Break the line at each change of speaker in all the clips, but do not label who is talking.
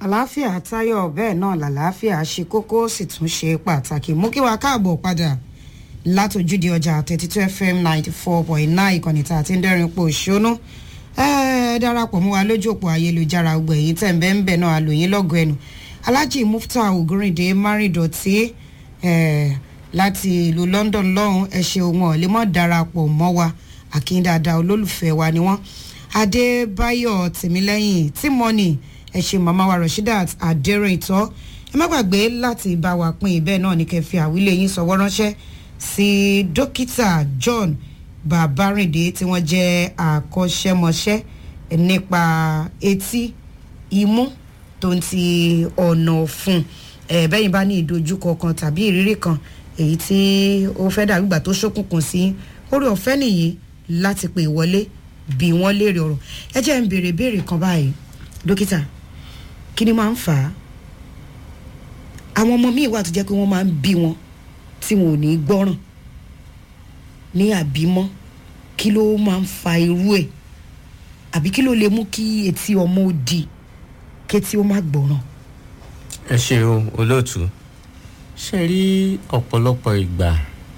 àlàáfíà táyọ̀ bẹ́ẹ̀ náà làlàáfíà ṣe kókó sì tún ṣe pàtàkì mú kí wàá káàbọ̀ padà látòjúde ọjà thirty two fm ninety four point nine ìkànnì tá a ti ń dẹ́rìn pò ṣónú ẹ darapọ̀ mọ́ wa lójú òpó ayélujára gbogbo ẹ̀yìn tẹ̀ ń bẹ́ ń bẹ̀ náà àlòyìn lọ́gọ̀ ẹnu alhaji mufta ogurinde márìndọ̀tì láti ìlú london lọ́hùn ẹ ṣe ohun ọ̀lẹ́mọ̀ darapọ̀ mọ́ wa àkíndàdà olólùfẹ́ wa ni wọ́n adébáyọ̀ tìmílẹ́yìn tímọ́nì ẹ ṣe màmá wa rasheedat adẹ́rìntọ́ ẹ má gbàgbé láti bá wa pín ibẹ̀ náà ní kẹfì àwílé yín sọ̀wọ́ ránṣẹ́ sí dókítà john babarinde tí wọ́n jẹ́ àkọ́ṣẹ́mọṣẹ́ nípa etí imú tó ń ti ọ̀nà ọ̀fun ẹ̀ bẹ́yìn bá ní ìdojúkọ kan tàbí ìrírí kan èyí tí ó fẹ́ dàbí ìgbà tó ṣókùnkùn sí orí ọ̀fẹ́ nìyí láti pè wọlé bí wọ́n léèrè ọ̀rọ̀ ẹ jẹ́ ń béèrè béèrè kan báyìí dókítà kí ni máa ń fà á àwọn ọmọ míì wà tó jẹ́ pé wọ́n máa ń bí wọn tí wọn ò ní gbọ́ràn ní àbímọ́ kí ló máa ń fa irú ẹ̀ àbí kí ló lè mú kí etí ọmọ ó di kétí ó má gbọ́ràn.
ẹ ṣeun olóòtú ṣe rí ọ̀pọ̀lọpọ̀ ìgbà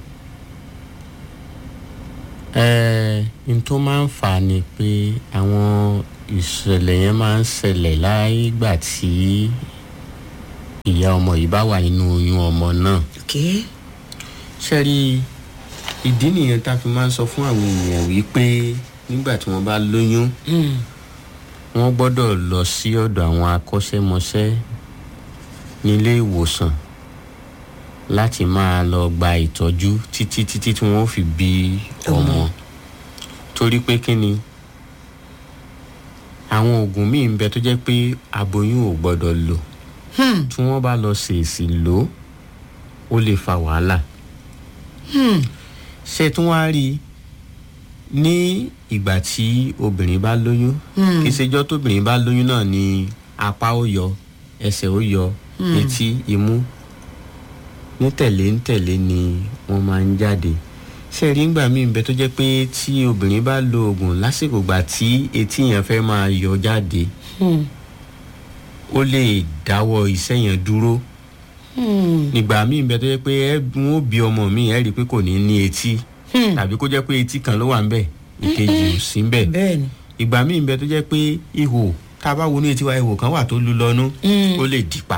ẹ n tó máa ń fà á ni pé àwọn ìṣẹ̀lẹ̀ yẹn máa ń ṣẹlẹ̀ láìgbà tí ìyá ọmọ yìí bá wà nínú oyún ọmọ náà
okay.
ṣe rí ìdí nìyẹn tá a fi máa ń sọ fún àwọn èèyàn wípé nígbà tí wọ́n bá lóyún
mm.
wọ́n gbọ́dọ̀ lọ sí ọ̀dọ̀ àwọn akọ́ṣẹ́mọṣẹ́ nílé ìwòsàn láti máa lọ gba ìtọ́jú títí títí tí wọ́n fi bí ọmọ torí pé kí ni àwọn oògùn míì ń bẹ tó jẹ́ pé aboyún ò gbọ́dọ̀ lò
Hmm.
tí wọ́n bá lọ ṣèèṣì lò ó ó lè fa wàhálà
Hmm.
ṣé tí wọ́n á rí i ní ìgbà tí obìnrin bá lóyún
Hmm.
kì í ṣèjọ́ tóbìnrin bá lóyún náà ni apá ó yọ ẹsẹ̀ ó yọ etí imú ní tẹ̀lé ń tẹ̀lé ni wọ́n máa ń jáde ṣe rí ngbà míì bẹ tó jẹ́ pé tí obìnrin bá lo oògùn lásìkò gbà tí etí yẹn fẹ́ máa yọ jáde
Hmm.
ó lè dáwọ́ iṣẹ́ yẹn dúró
Hmm.
nígbà míì bẹ tó jẹ́ pé ẹ wọn ó bí ọmọ mi ẹ rí i pé kò ní ní etí
Hmm.
tàbí kó jẹ́ pé etí kan ló wà ń bẹ̀ ìkejì ò sí ń bẹ̀
bẹ́ẹ̀ni.
ìgbà míì bẹ tó jẹ́ pé ihò tá a bá wọnú etí wa ihò kan wà tó lu lọ́nú
Mm.
ó lè dìpa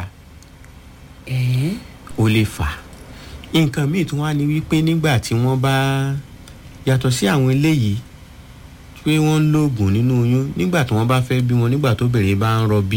ẹ̀ẹ́
ó lè fà nǹkan míì tí wọ́n á ní wípé nígbà tí wọ́n bá yàtọ̀ sí àwọn eléyìí pé wọ́n ń lóògùn nínú oyún nígbà tí wọ́n bá fẹ́ bí wọn nígbà tó bèrè bá ń rọbí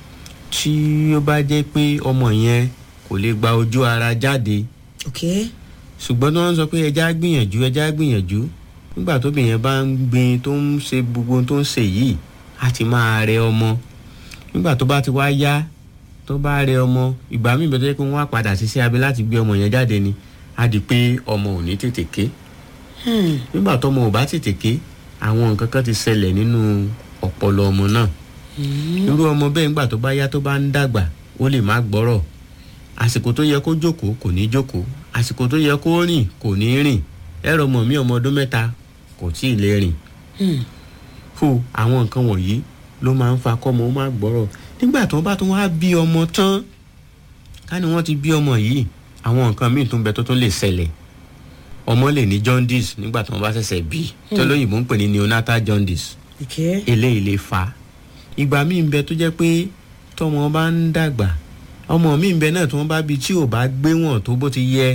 tí ó bá jẹ́ pé ọmọ yẹn kò lè gba ojú ara jáde
okay.
ṣùgbọ́n tí wọ́n ń sọ pé ẹja gbìyànjú ẹja gbìyànjú nígbà tóbi yẹn bá ń gbin tó ń ṣe gbogbo ohun tó ń ṣe yìí á ti máa rẹ ọmọ nígbà tó bá ti wá yá tó bá rẹ ọmọ ìgbà míì bẹ́ẹ̀ tó yẹ kí wọ́n wá padà ṣiṣẹ́ abẹ láti gbé ọmọ yẹn jáde ni á di pé ọmọ ò ní tètè ké
Hmm.
nígbà tọmọ ò bá tètè ké àwọn nǹkan kan ti ṣẹlẹ̀ nínú ọpọlọ ọmọ náà irú ọmọ bẹ́ẹ̀ nígbà tó bá yá tó bá ń dàgbà ó lè má gbọ́rọ̀ àsìkò tó yẹ kó jókòó kò ní jókòó àsìkò tó yẹ kó rìn kò ní rìn ẹ̀rọ ọmọ mi ọmọ ọdún mẹ́ta kò tí ì lè rìn
Hmm.
fún àwọn nǹkan wọ̀nyí ló máa ń fa kọ́mọ ó má gbọ́rọ̀ nígbà tó bá tún wá bí ọmọ tán ká ní wọ́n ti bí ọmọ yìí àwọn nǹkan míì tún bẹ tó tún lè ṣẹlẹ̀ ọmọ lè ní jaundice nígbà tí wọ́n bá ṣẹ̀ṣẹ̀ bí tó lóyìnbó ń pè ní neonatal jaundice
okay.
eléyìí lè fa ìgbà míì ń bẹ tó jẹ́ pé tọmọ bá ń dàgbà ọmọ míì ń bẹ náà tí wọ́n bá bí tí ò bá gbé wọn tó bó ti yẹ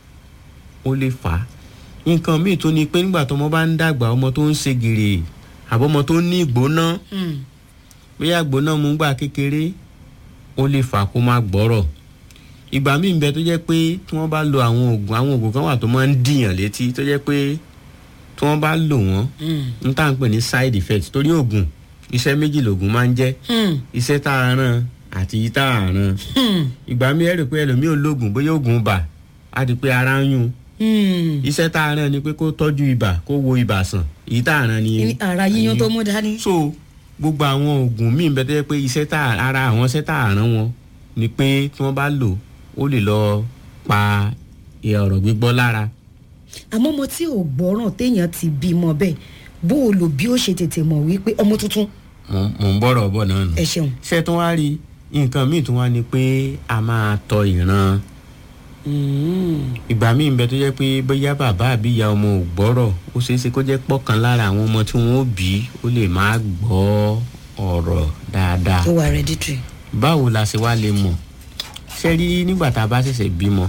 ó lè fà á nǹkan míì tó ní pé nígbà tọmọ bá ń dàgbà ọmọ tó ń ṣe gèrè àbọ̀mọ tó ní ìgbóná
Hmm.
bóyá ìgbóná mú gbà kékeré ó lè fà á kó má gbọ́rọ̀ ìgbà míì ń bẹ tó jẹ́ pé tí wọ́n bá lo àwọn oògùn àwọn oògùn kan wà tó máa ń dìyàn létí tó jẹ́ pé tí wọ́n bá lò wọ́n
Hmm.
n tá à ń pè ní side effect torí oògùn iṣẹ́ méjì lògùn máa ń jẹ́
Hmm.
iṣẹ́ tá a ràn àti yìí tá a ràn
Hmm.
ìgbà mi ẹ rò pé ẹlòmíì ò lóògùn bóyá oògùn bà á di pé ara ń yún
Hmm.
iṣẹ́ tá a ràn ni pé kó tọ́jú ibà kó wo ibà sàn èyí tá a ràn ni
Ní ara yíyan tó mú dání.
so gbogbo àwọn oògùn míì bẹ tó yẹ pé iṣẹ́ tá a- ara àwọn iṣẹ́ tá a ràn wọn ni pé tí wọ́n bá lò ó lè lọ pa ọ̀rọ̀ gbígbọ́ lára
àmọ́ ọmọ tí ò gbọ́ràn téèyàn ti bímọ bẹ́ẹ̀ bó o lò bí ó ṣe tètè mọ̀ wípé ọmọ tuntun
mò ń- mò ń bọ̀rọ̀ bọ̀ náà nù.
ẹ ṣeun.
ṣé tó wá rí nǹkan míì tún wá ni pé a máa tọ ìran ìgbà míì ń bẹ tó jẹ́ pé bóyá bàbá àbí ìyá ọmọ ò gbọ́rọ̀ ó ṣeé ṣe kó jẹ́ pọ̀kan lára àwọn ọmọ tí wọ́n ó bí ó lè má gbọ́ ọ̀rọ̀ dáadáa
ó wà hereditary.
báwo la ṣe wá lè mọ̀ ṣe rí nígbà tá a bá ṣẹ̀ṣẹ̀ bímọ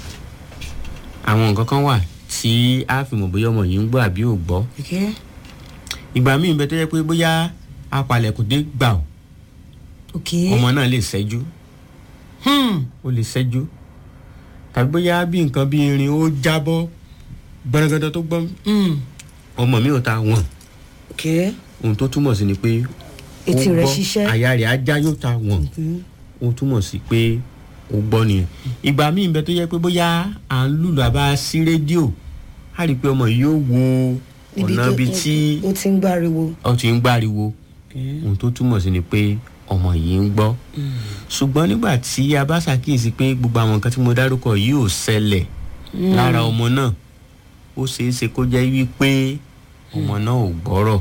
àwọn nǹkan kan wà tí a fi mọ̀ bóyá ọmọ yìí ń gbọ́ àbí ò gbọ́
Okay.
ìgbà míì ń bẹ tó jẹ́ pé bóyá apalẹ̀kùn dé gbà ó
Okay.
ọmọ náà lè ṣẹ́jú
Hmm.
ó lè ṣẹ́jú tàbí bóyá bí nǹkan bí irin ó jábọ́ gbọ́nrẹ́gẹ́dẹ́ tó gbọ́n
Hmm.
ọmọ mi ò ta wọ̀n
Okay.
ohun tó túmọ̀ sí ni pé ó
Etí rẹ̀
gbọ́,
ṣiṣẹ́.
àyà rẹ̀ ajá yóò ta wọ̀n ó túmọ̀ sí pé ó gbọ́ nìyẹn ìgbà míì bẹ tó yẹ pé bóyá à ń lùlù àbá sí rédíò á rí i pé ọmọ yìí yóò wo
Níbi
ọ̀nà
tó-
ibi tí
ó ti ń gbáriwo.
ó ti ń gbáriwo ohun tó túmọ̀ sí ni pé ọmọ yìí ń gbọ́ ṣùgbọ́n nígbà tí a bá ṣàkíyèsí pé gbogbo àwọn nǹkan tí mo dárúkọ yìí ò ṣẹlẹ̀ lára ọmọ náà ó ṣeé ṣe kó jẹ́ wípé ọmọ náà ò gbọ́rọ̀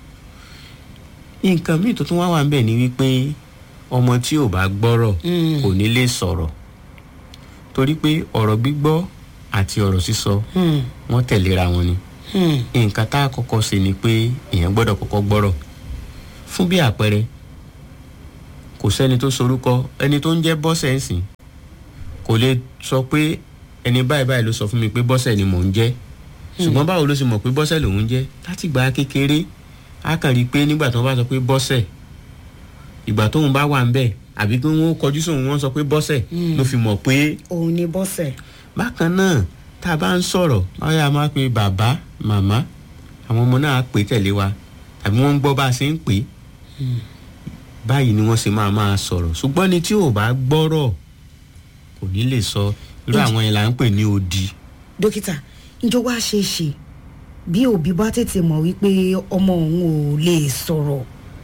nǹkan míì tó tún wá wà ń bẹ̀ ni wípé ọmọ tí ò bá gbọ́rọ̀
Mm.
kò ní lè sọ̀rọ̀ torí pé ọ̀rọ̀ gbígbọ́ àti ọ̀rọ̀ sísọ
Hmm.
wọ́n tẹ̀léra wọn ni
Hmm.
nǹkan tá a kọ́kọ́ ṣe ni pé èèyàn gbọ́dọ̀ kọ́kọ́ gbọ́rọ̀ fún bí àpẹẹrẹ kò sẹ́ni tó sorúkọ ẹni tó ń jẹ́ bọ́sẹ̀ ń sìn kò lè sọ pé ẹni báyìí báyìí ló sọ fún mi pé bọ́sẹ̀ ni mò ń jẹ́ ṣùgbọ́n báwo ló ṣe mọ̀ pé bọ́sẹ̀ lòún jẹ́ láti gba kékeré á kàn rí i pé nígbà tó bá sọ pé bọ́sẹ̀ ìgbà tóun bá wà ń bẹ̀ àbí pé wọ́n kọjú sóun wọ́n sọ pé bọ́sẹ̀ ló fi mọ̀ pé
òun ni bọ́sẹ̀.
bákan náà tá a bá ń sọ̀rọ̀ ọ̀yà máa pe bàbá màmá àwọn ọmọ náà á pè tẹ̀lé wa tàbí wọ́n ń gbọ́ bá a ṣe ń pè é báyìí ni wọ́n ṣe máa máa sọ̀rọ̀ ṣùgbọ́n ni tí ò bá gbọ́rọ̀ kò ní lè sọ irú àwọn yẹn là ń pè ní odi
dókítà njọ wá ṣe é ṣe bí òbí bá tètè mọ̀ wípé ọmọ òun ò lè sọ̀rọ̀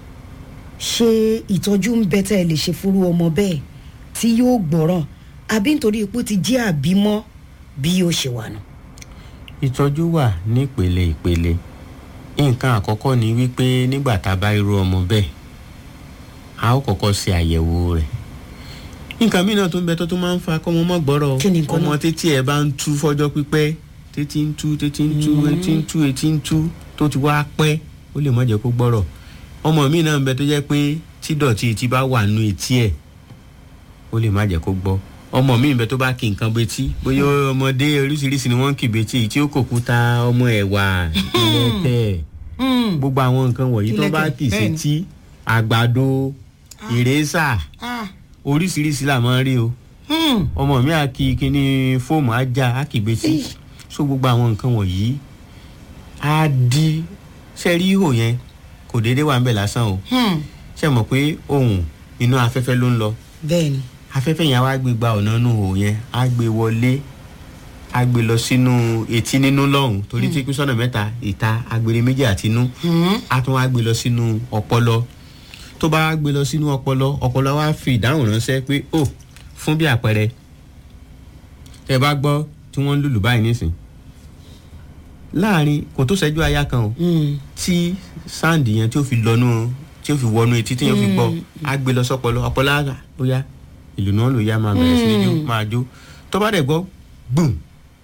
ṣé ìtọ́jú ń bẹ tẹ́ ẹ lè ṣe fúrú ọmọ bẹ́ẹ̀ tí yóò gbọ́ràn àbí nítorí ipò ti jẹ́ àbímọ́ bí yóò ṣe wà nù.
ìtọ́jú wà ní ìpele ìpele nǹkan àkọ́kọ́ ni wípé nígbà tá a bá irú ọmọ bẹ́ẹ̀ a ó kọ́kọ́ ṣe àyẹ̀wò rẹ̀ nǹkan mìíràn tó ń bẹ tó tún máa ń fa kọ́mọ mọ́ gbọ́rọ̀
Kí ni nǹkan
ọmọ
náà?
títí ẹ̀ bá ń tú fọ́jọ́ pípẹ́ títí ń tú títí ń tú etí ń tú etí ń tú tó ti wá pẹ́ ó lè má jẹ́ kó gbọ́rọ̀ ọmọ mi náà ń bẹ tó jẹ́ pé tí dọ̀tí etí bá wà nú etí ẹ̀ ó lè má jẹ́ kó gbọ́ ọmọ mi ń bẹ tó bá kí nǹkan betí bóyá ọmọdé oríṣiríṣi ni wọ́n ń kì betí tí ó kò kúta ọmọ ẹ̀wà ìlẹ̀kẹ̀ gbogbo àwọn nǹkan wọ̀nyí tó bá
Ìlẹ̀kẹ̀,
kì í
bẹ́ẹ̀ni.
sétí àgbàdo ìrẹsà oríṣiríṣi là máa ń rí o ọmọ mi á kí kíní fóòmù ajá á kì betí so gbogbo àwọn nǹkan wọ̀nyí á di sẹ́rí ihò yẹn kò déédéé wà ń bẹ̀ lásán o ṣe mọ̀ pé ohun inú afẹ́fẹ́ ló ń lọ
bẹ́ẹ̀ ni
afẹ́fẹ́ yẹn á wá gbé gba ọ̀nà inú ihò yẹn á gbé wọlé á gbé lọ sínú etí nínú lọ́hùn torí tí kú sọ́nà mẹ́ta ìta agbèrè méjì àti inú á tún wá gbé lọ sínú ọpọlọ tó bá wá gbé lọ sínú ọpọlọ ọpọlọ wá fi ìdáhùn ránṣẹ́ pé ó fún bí àpẹẹrẹ tẹ bá gbọ́ tí wọ́n ń lùlù báyìí nísìn láàrin kò tó ṣẹ́jú aya kan o tí sáǹdì yẹn tí ó fi lọ́nú tí ó fi wọnú etí tí yẹn fi gbọ́ á gbé lọ sọ́pọlọ ọpọlọ á ó yá ìlú náà ló yá máa bẹ̀rẹ̀ sí ní jó máa jó tó bá dẹ̀ gbọ́ gbùm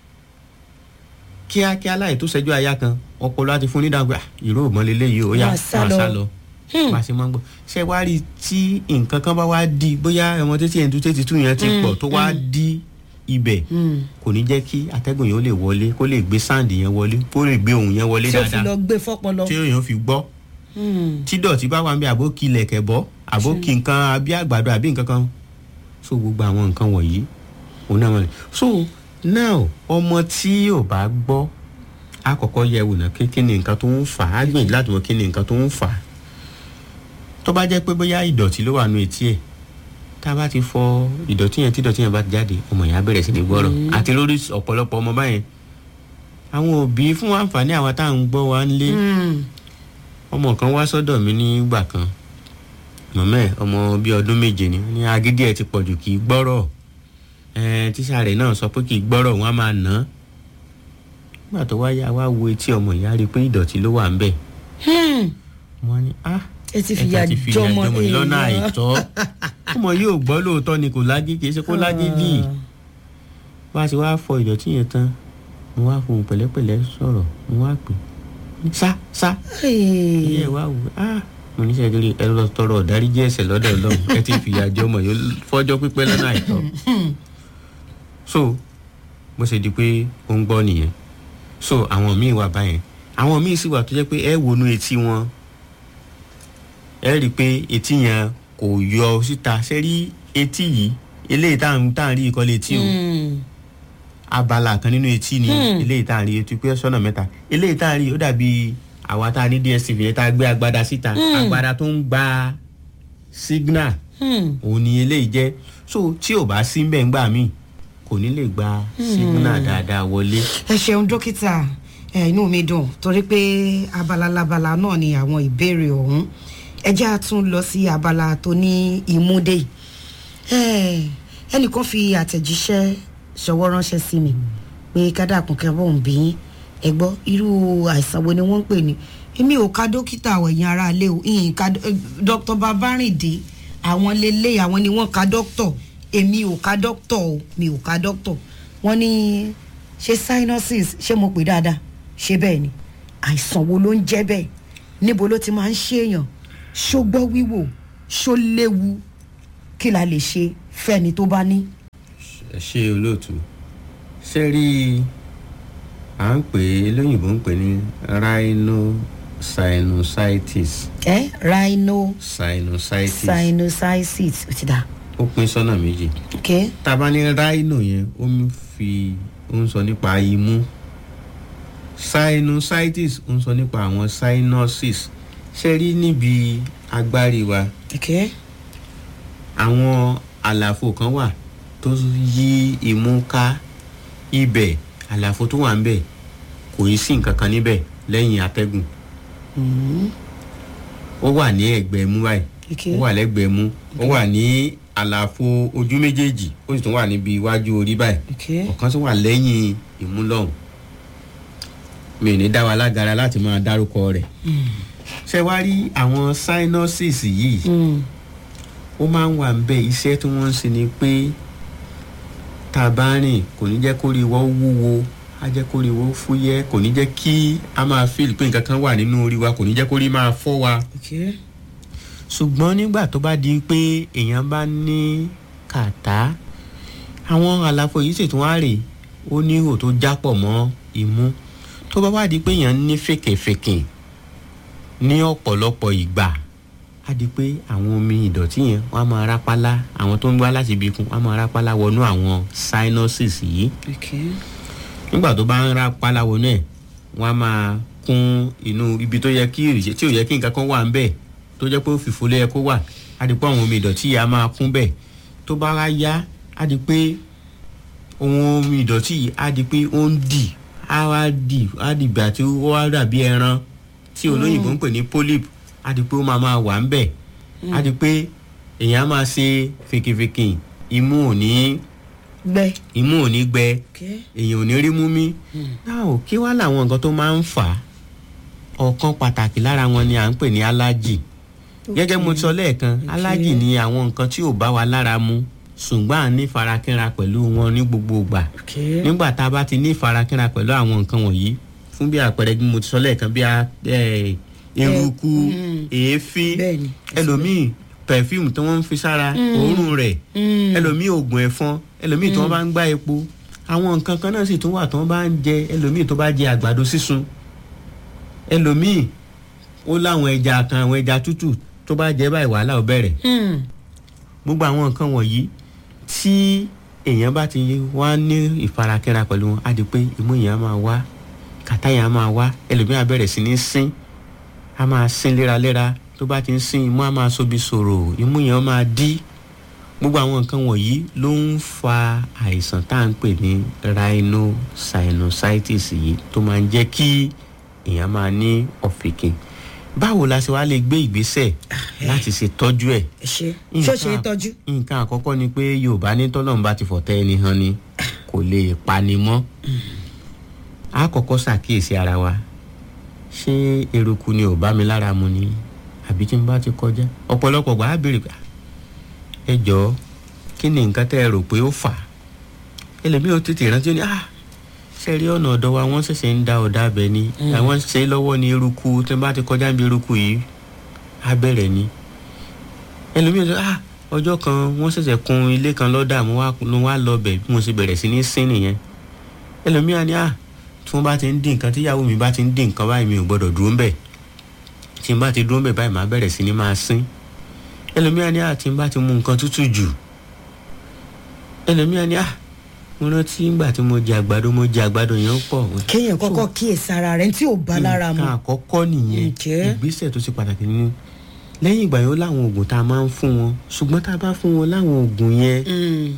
kíákíá láì tó ṣẹ́jú aya kan ọpọlọ á ti fún nídàgbà "Ah, ìró òmọ́lélẹ́ yìí ó yá
Máa sá
máa
lọ."
sá lọ bá a ṣe máa ń gbọ́ ṣé wá rí i tí nǹkan kan bá wá di bóyá ọmọ títí ẹ̀ ń tú tètè tú yẹn ti pọ̀ tó wá di ibẹ̀ kò ní jẹ́ kí atẹ́gùn yẹn ó lè wọlé kó lè gbé sáǹdì yẹn wọlé kó lè gbé ohùn yẹn wọlé
tí ó fi
dáadáa
lọ gbé fọ́pọlọ.
tí èèyàn fi gbọ́ tí dọ̀tí bá wà ń bẹ àbó kí ilẹ̀kẹ̀ bọ́ àbó kí nǹkan àbí àgbàdo àbí nǹkan kan so gbogbo àwọn nǹkan wọ̀nyí òun náà wọ̀nyí so now ọmọ tí ò bá gbọ́ á kọ́kọ́ yẹ wò náà kí kí ni nǹkan tó ń fà á á gbìyànjú láti mọ kí ni nǹkan tó ń fà á tó bá jẹ́ pé bóyá ìdọ̀tí ló wà nù etí ẹ̀ tá a bá ti fọ ìdọ̀tí yẹn tí ìdọ̀tí yẹn bá ti jáde ọmọ yẹn á bẹ̀rẹ̀ sí ní gbọ́rọ̀ àti lórí ọ̀pọ̀lọpọ̀ ọmọ báyẹn àwọn òbí fún àǹfààní àwọn tá à ń gbọ́ wa ń lé ọmọ kan wá sọ́dọ̀ mi nígbà kan mọ̀mọ́ ẹ̀ ọmọ bíi ọdún méje ni ní agídí ẹ̀ ti pọ̀jù kì í gbọ́rọ̀ ẹ̀ẹ́n tíṣà rẹ̀ náà sọ pé kì í gbọ́rọ̀ wọn á máa nà án nígbà tó wáyà wá wo etí ọmọ ìyá rí i pé ìdọ̀tí ló wà ń bẹ̀ wọ́n ní ah
ẹ ti fìyà
ẹ̀ka ti fìyà
jọmọ
jọmọ yìí lọ́nà
èèyàn.
àìtọ́ ọmọ yóò gbọ́ lóòótọ́ ni kò lágí kì í ṣe kó lágídí wá sí wá fọ ìdọ̀tí yẹn tán mo wá fohùn pẹ̀lẹ́pẹ̀lẹ́ sọ̀rọ̀ mo wá pè é sá sá ilé ẹ̀ wá wò á mo ní sẹ́yìn lórí ẹ̀rọ tọrọ ọ̀dáríjì ẹ̀ṣẹ̀ lọ́dọ̀ ọlọ́run ẹ ti fìyà jẹ ọmọ yìí fọ́jọ́ pípẹ́ lọ́nà àìtọ́ so bó ṣe di pé ó ń gbọ́ nìyẹn so àwọn míì wà báyẹn àwọn míì sì wà tó jẹ́ pé ẹ wọnú etí wọn ẹ rí i pé etí yẹn kò yọ síta ṣe rí etí yìí eléyìí tá à ń rí ìkọ́lé etí o abala kan nínú etí ni eléyìí tá à ń rí etí pé sọ́nà mẹ́ta eléyìí tá à ń rí ó dàbí àwa tá a ní dstv yẹn tá a gbé agbada síta agbada tó ń gba signal òun ni eléyìí jẹ́ so tí ò bá sí mbẹ́ ńgbà míì kò ní lè gba signal dáadáa wọlé.
ẹ ṣeun dókítà ẹ inú mi dùn torí pé abala labala náà ni àwọn ìbéèrè ọ̀hún ẹ jẹ́ àtún lọ sí abala tó ní ìmúdé ẹnìkan fi àtẹ̀jíṣẹ́ ṣọwọ́ ránṣẹ́ sí mi pé kádàkùn kẹ́bọ̀ ń bí ẹ gbọ́ irú àìsàn wo ni wọ́n ń pè ní èmi ò ka dókítà ẹ̀yìn ara ilé o ìyìn ka dr babarinde àwọn lélẹ̀ àwọn ni wọ́n ka dókítọ̀ èmi ò ka dókítọ̀ o mi ò ka dókítọ̀ wọ́n ní ṣe sinuses ṣé mo pè dáadáa ṣé bẹ́ẹ̀ ni àìsàn wo ló ń jẹ́ bẹ́ẹ̀ níbo ló ti máa ń ṣèèyàn ṣó gbọ́ wíwò ṣó léwu kí la lè ṣe fẹ́ni tó bá ní.
ẹ ṣe olóòtú ṣe rí à ń pè é lóyìnbó ń pè ní rhinosinusitis.
ẹ rhino
sinusitis.
sinusitis ó ti dà.
ó pín sọ́nà méjì.
ok
tá a bá ní rhino yẹn ó ń fi ó ń sọ nípa imú sinusitis ó ń sọ nípa àwọn sinuses ṣe rí níbi agbárí wa
ok
àwọn àlàfo kan wà tó yí imú ká ibẹ̀ àlàfo tó wà ń bẹ̀ kò í sí nǹkan kan níbẹ̀ lẹ́yìn atẹ́gùn ó wà ní ẹ̀gbẹ́ imú báyìí
ok
ó wà lẹ́gbẹ̀ẹ́ imú ó wà ní àlàfo ojú méjèèjì ó sì tún wà níbi iwájú orí báyìí
ok
ọ̀kan tó wà lẹ́yìn imú lọ́hùn mi ò ní dá wa lágara láti máa dárúkọ rẹ̀ ṣé wá rí àwọn sinuses yìí
Mm.
ó máa ń wà ń bẹ iṣẹ́ tí wọ́n ń ṣe ni pé tá a bá rìn kò ní jẹ́ kó rí wọ́n wúwo á jẹ́ kó rí wọ́n fúyẹ́ kò ní jẹ́ kí a máa feel pé nǹkan kan wà nínú orí wa kò ní jẹ́ kó rí máa fọ́ wa
ok
ṣùgbọ́n nígbà tó bá di pé èèyàn bá ní kàtá àwọn àlàfo yìí sì tún wá rè ó ní ihò tó jápọ̀ mọ́ imú tó bá wá di pé èèyàn ní fèkèfèkè ní ọ̀pọ̀lọpọ̀ ìgbà á di pé àwọn omi ìdọ̀tí yẹn wọ́n á máa rápálá àwọn tó ń gbá láti ibi ikùn wọ́n á máa rápálá wọnú àwọn sinuses yìí
ok
nígbà tó bá ń rápálá wọnú ẹ̀ wọ́n á máa kún inú ibi tó yẹ kí ìrìṣẹ́ tí ò yẹ kí nǹkan kan wà ń bẹ̀ tó jẹ́ pé ó fìfo ló yẹ kó wà á di pé àwọn omi ìdọ̀tí yìí á máa kún bẹ̀ tó bá wá yá á di pé ohun omi ìdọ̀tí yìí á di pé ó ń dì á wá dì á di ìgbà tí ó wá dàbí ẹran tí olóyìnbó ń pè ní polyp á di pé ó máa máa wà ń bẹ̀ á di pé èèyàn á máa ṣe fèkèfèkè imú ò ní
gbẹ
imú ò ní gbẹ
ok
èèyàn ò ní rí mú mi náà ò kí wá làwọn nǹkan tó máa ń fà á ọ̀kan pàtàkì lára wọn ni à ń pè ní allergy gẹ́gẹ́ mo sọ lẹ́ẹ̀kan allergy ni àwọn nǹkan tí ò bá wa lára mu ṣùgbọ́n à ní farakínra pẹ̀lú wọn ní gbogbo ìgbà
ok
nígbà tá a bá ti ní farakínra pẹ̀lú àwọn nǹkan wọ̀nyí fún bí àpẹẹrẹ bí mo ti sọ lẹ́ẹ̀kan bí a ẹ, eruku
mm.
èéfín
bẹ́ẹ̀ni
ẹlòmíì perfume tí wọ́n ń fi sára òórùn rẹ̀
Mm.
ẹlòmíì oògùn ẹ̀fọn ẹlòmíì tí wọ́n bá ń gbá epo àwọn nǹkan kan náà sì tún wà tí wọ́n bá ń jẹ ẹlòmíì tó bá jẹ àgbàdo sísun ẹlòmíì ó láwọn ẹja kan àwọn ẹja tútù tó bá jẹ báyìí wàhálà ó bẹ̀rẹ̀
Mm.
gbogbo àwọn nǹkan wọ̀nyí tí èèyàn bá ti wá ní ìfarakínra pẹ̀lú wọn á di pé imú yẹn á máa wá kàtá yẹn á máa wá ẹlòmíì á bẹ̀rẹ̀ sí ní sín á máa sín léraléra tó bá ti ń sín imú á máa sobi sòrò imú yẹn á máa dí gbogbo àwọn nǹkan wọ̀nyí ló ń fa àìsàn tá à ń pè ní rhinosinusitis yìí tó máa ń jẹ́ kí èèyàn máa ní ọ̀fìnkìn báwo la ṣe wá lè gbé ìgbésẹ̀ láti ṣe tọ́jú ẹ̀
ẹ ṣe ṣó ṣe é tọ́jú
nǹkan àkọ́kọ́ ni pé yorùbá ní tọ́lọ́run bá ti fọ̀tẹ́ ẹni hàn ni kò lè pani mọ́ a kọ́kọ́ ṣàkíyèsí ara wa ṣé eruku ni ò bá mi lára mu ni àbí tí n bá ti kọjá ọ̀pọ̀lọpọ̀ gbà á béèrè pé "Ah, ẹ jọ̀ọ́ kí ni nǹkan tẹ́ ẹ rò pé ó fà á ẹlẹ́mìí ò tètè rántí ó ní ah ṣe rí ọ̀nà ọ̀dọ̀ wa wọ́n ṣẹ̀ṣẹ̀ ń da ọ̀dà abẹ ni àwọn ṣe lọ́wọ́ ní eruku tí wọ́n bá ti kọjá níbi eruku yìí á bẹ̀rẹ̀ ni ẹlòmíì sọ ah ọjọ́ kan wọ́n ṣẹ̀ṣẹ̀ kun ilé kan lọ́dà mo wá mo wá lọ bẹ̀ bí mo ṣe bẹ̀rẹ̀ sí ní sín nìyẹn ẹlòmíì á ní ah tí wọ́n bá ti ń dín nǹkan tíyàwó mi bá ti ń dín nǹkan báyìí mi ò gbọ́dọ̀ dúró ń bẹ̀ tí n bá ti dúró ń bẹ̀ báyìí màá bẹ̀rẹ̀ sí ní máa sín ẹlòmíì á ní ah tí n bá ti mu nǹkan tútù jù ẹlòmíì á ní ah mo rántí ngbà tí mo jẹ àgbàdo mo jẹ àgbàdo yẹn pọ̀
kéèyàn kọ́kọ́ kíyèsí ara rẹ̀ tí ò bá lára mu
nǹkan àkọ́kọ́ nìyẹn
Ǹjẹ́?
ìgbésẹ̀ tó ṣe pàtàkì nínú lẹ́yìn ìgbà yẹn ó láwọn oògùn tá a máa ń fún wọn ṣùgbọ́n tá a bá fún wọn láwọn oògùn yẹn
Mm.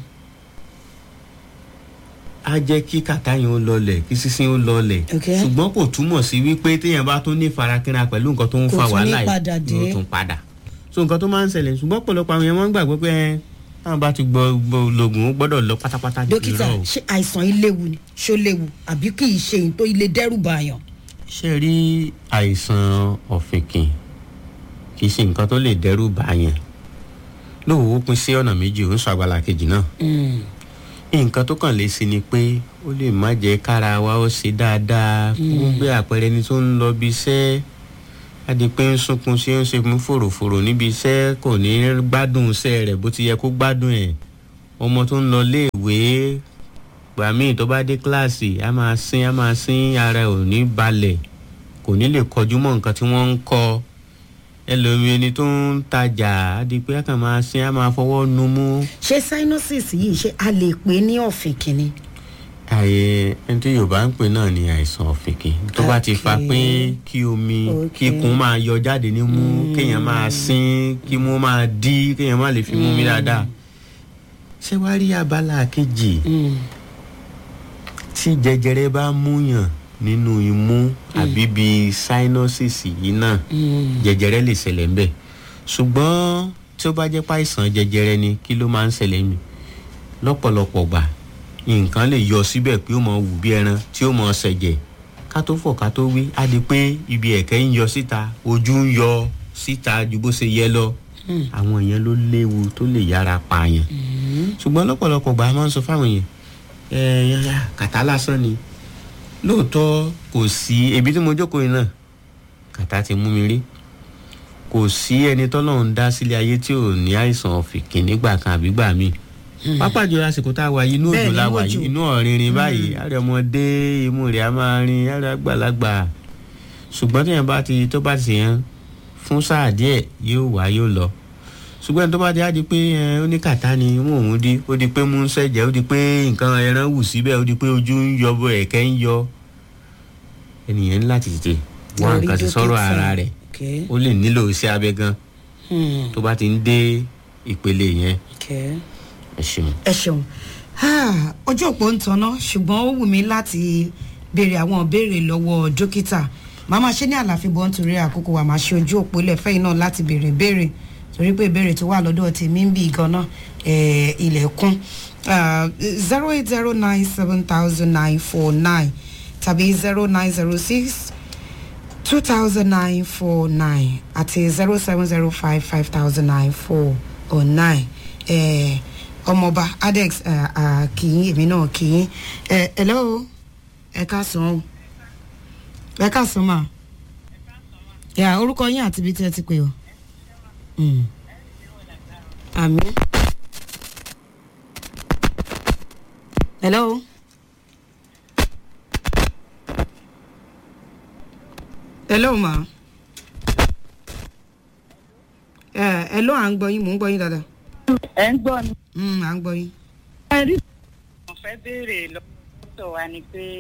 á jẹ́ kí kàtá yẹn ó lọlẹ̀ kí sísín ó lọlẹ̀
Ok.
ṣùgbọ́n kò túmọ̀ sí wípé téèyàn bá tún ní farakínra pẹ̀lú nǹkan tó ń
Kò
fa
tún ní
wàhálà
padà
yìí
dé.
yóò tún padà so nǹkan tó máa ń ṣẹlẹ̀ ṣùgbọ́n ọ̀pọ̀lọpọ̀ àwọn yẹn wọ́n ń gbàgbọ́ pé ẹ, táwọn bá ti gbọ́ gbọ́ lògùn ó gbọ́dọ̀ lọ pátápátá
dókítà
irọ́ o.
ṣé àìsàn yìí léwu ni ṣó léwu àbí kì í ṣe èyí tó ilé dẹ́rù bàyàn.
ṣe rí àìsàn ọ̀fìnkìn kì í ṣe nǹkan tó lè dẹ́rù bàyàn lóòwò ó pín sí ọ̀nà méjì ó ń sọ àgbàlá kejì náà nǹkan tó kàn lè sí ni pé ó lè má jẹ́ kára wa ó ṣe dáadáa fún gbé àpẹẹrẹ ẹni tó ń lọ bí iṣẹ́ á di pé ń sunkún sí ń ṣe mú fòròfòrò níbi iṣẹ́ kò ní gbádùn iṣẹ́ rẹ̀ bó ti yẹ kó gbádùn ẹ̀ ọmọ tó ń lọ léèwé gbà míì tó bá dé kíláàsì á máa sín á máa sín ara ẹ̀ ò ní balẹ̀ kò ní lè kọjú mọ́ nǹkan tí wọ́n ń kọ́ ẹlòmíì ẹni tó ń tajà á di pé á kàn máa sín á máa fọwọ́ nu mú
ṣé sinuses yìí ṣé a lè pè é ní ọ̀fìn kìíní.
àyè ẹni tí yorùbá ń pè náà ní àìsàn ọ̀fìnkì tó bá ti fa pé kí omi
Ok.
kí ikùn máa yọ jáde ní mú kéèyàn máa sín kí mú máa dí kéèyàn má lè fi mú mi dáadáa ṣé wàá rí abala kejì tí jẹjẹrẹ bá múyàn nínú imú àbí bí sinuses yìí náà jẹjẹrẹ lè ṣẹlẹ̀ ń bẹ̀ ṣùgbọ́n tí ó bá jẹ́ páìsàn jẹjẹrẹ ni kí ló máa ń ṣẹlẹ̀ mi lọ́pọ̀lọpọ̀ gbà nǹkan lè yọ síbẹ̀ pé ó mọ wù bí ẹran tí ó mọ ṣẹ̀jẹ̀ ká tó fọ̀ ká tó wí á di pé ibi ẹ̀kẹ́ ń yọ síta ojú ń yọ síta ju bó ṣe yẹ lọ àwọn yẹn ló léwu tó lè yára pààyàn ṣùgbọ́n lọ́pọ̀lọpọ̀ gbà á máa ń sọ fáwọn yẹn ẹ ẹ kàtá lásán ni lóòótọ́ kò sí ebi tí mo jókòó yìí náà kàtá ti mú mi rí kò sí ẹni tọ́lọ́run dá sílé ayé tí ò ní àìsàn ọ̀fìnkì nígbà kan àbí gbà míì pápá jùlọ àsìkò tá a wà yìí inú
Bẹ́ẹ̀
òjò
ni,
la wà
òjò.
yìí inú ọ̀rinrin báyìí àrẹ ọmọdé imú rẹ̀ á máa rin àrẹ àgbàlagbà ṣùgbọ́n tí yẹn bá ti tó bá ti yẹn fún sáà díẹ̀ yóò wá yóò lọ ṣùgbọ́n ẹni tó bá ti á di pé ẹ, ó ní kàtá ni mú òun di ó di pé mú ń ṣẹ̀jẹ̀ ó di pé nǹkan ẹran wù síbẹ̀ ó di pé ojú ń yọ bọ ẹ̀kẹ́ ń yọ ẹnìyẹn ní láti tètè wá
Lọ rí
nǹkan ti sọ̀rọ̀
dókítà.
ara rẹ̀
Okay.
ó lè nílò iṣẹ́ abẹ gan
Hmm.
tó bá ti ń dé ìpele yẹn
Okay.
ẹ ṣeun.
ẹ ṣeun Ah, ojú òpó ń tanná ṣùgbọ́n ó wù mí láti béèrè àwọn ìbéèrè lọ́wọ́ dókítà màá máa ṣe ní àlàáfíà bọ́ nítorí àkókò wa máa ṣe ojú òpó lẹ́fẹ̀ẹ́ náà láti béèrè ìbéèrè torí pé ìbéèrè tó wà lọ́dọ̀ tèmi ń bì gan-an eh, ilẹ̀kùn zero eight zero nine seven thousand nine four nine tàbí zero nine zero six two thousand nine four nine àti zero seven zero five five thousand nine four or nine ọmọọba adex kìín èmi náà kìín ẹ hello ẹ káàsán o ẹ káàsán mà yà orúkọ yín àti ibi tí ẹ ti pè o Mm. àmì hello. hello ma ẹ hello à ń gbọ́ yín mò ń gbọ́ yín dáadáa
ẹ ń gbọ́ mi.
Mm, à ń gbọ́ yín.
ẹ rí. mo fẹ́ béèrè lọ́wọ́ wa ni pé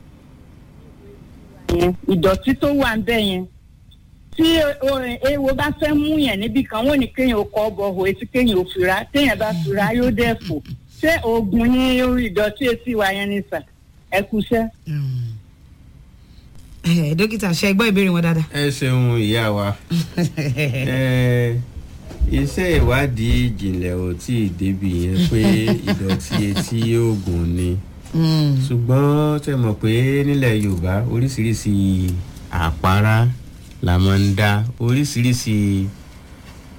ìdọ̀tí tó wà ń bẹ̀ yẹn tí o- ewo bá fẹ́ mú yẹn níbì kan wọ́n ní kéèyàn ó kọ́ bọ̀ hò etí kéèyàn ò fura téèyàn bá fura yóò dẹ̀ fò ṣé oògùn ní ìdọ̀tí etí wa yẹn ni sà ẹ kúṣẹ́.
Mm. ẹ dókítà ṣe gbọ́ ìbéèrè wọn dáadáa.
ẹ ṣeun ìyá wa ẹ iṣẹ́ ìwádìí ìjìnlẹ̀ ò tí ì débi yẹn pé ìdọ̀tí etí oògùn ni
Mm.
ṣùgbọ́n ṣe mọ̀ pé nílẹ̀ yorùbá oríṣiríṣi àpárá la máa ń dá oríṣiríṣi